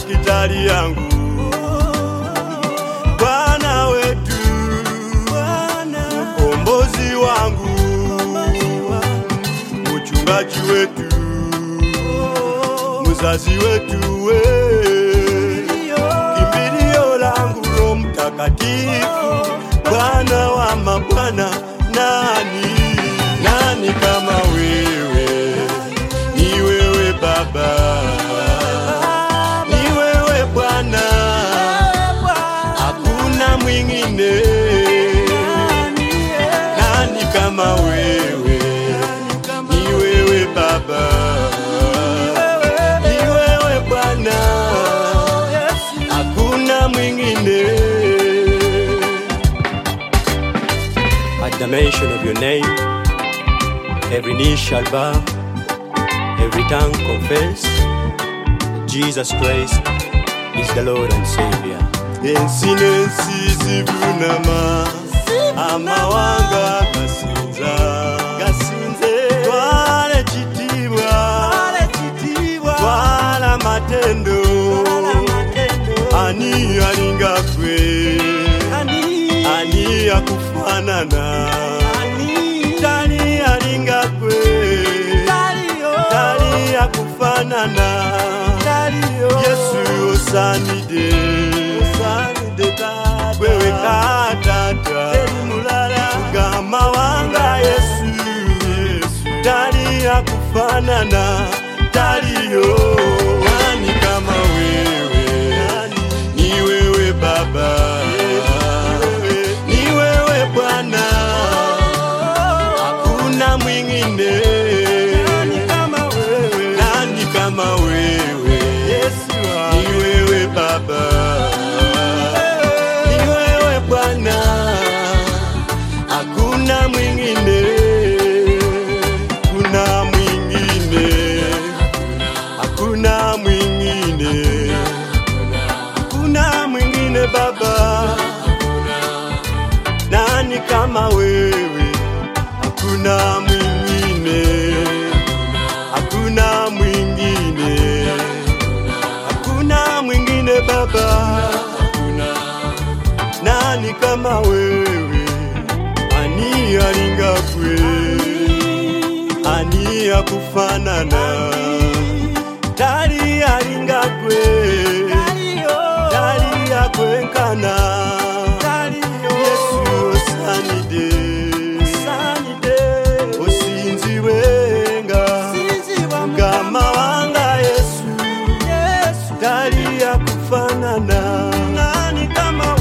dakitari yangu Bwana wetu mkombozi wangu mchungaji wetu mzazi wetu we kimbilio langu Roho Mtakatifu Bwana wa mabwana nani nani kama wewe ni wewe Baba ni wewe Bwana hakuna mwingine nani kama wewe ni wewe Baba ni wewe Bwana hakuna mwingine At the mention of your name every knee shall bow every tongue confess Jesus Christ is the Lord and Savior ensi nensi zivunama amawanga gasinza gasinze twale chitibwa twala matendo ani alinga kwe ani akufanana tali alinga kwe tali akufanana yesu osanide wewe katata gama wanga yesu tali akufanana taliyo nani kama wewe ni wewe baba ni wewe bwana hakuna mwingine nani kama wewe ni wewe baba ni wewe bwana hakuna mwingine kuna mwingine hakuna mwingine hakuna mwingine baba nani kama wewe hakuna mwingine hakuna mwingine hakuna mwingine baba nani kama wewe ani alinga kwe ani akufanana tali alinga kwe tali akwenkana yesu osanide osinziwenga ngama wanga yesu tali akufanana nani kama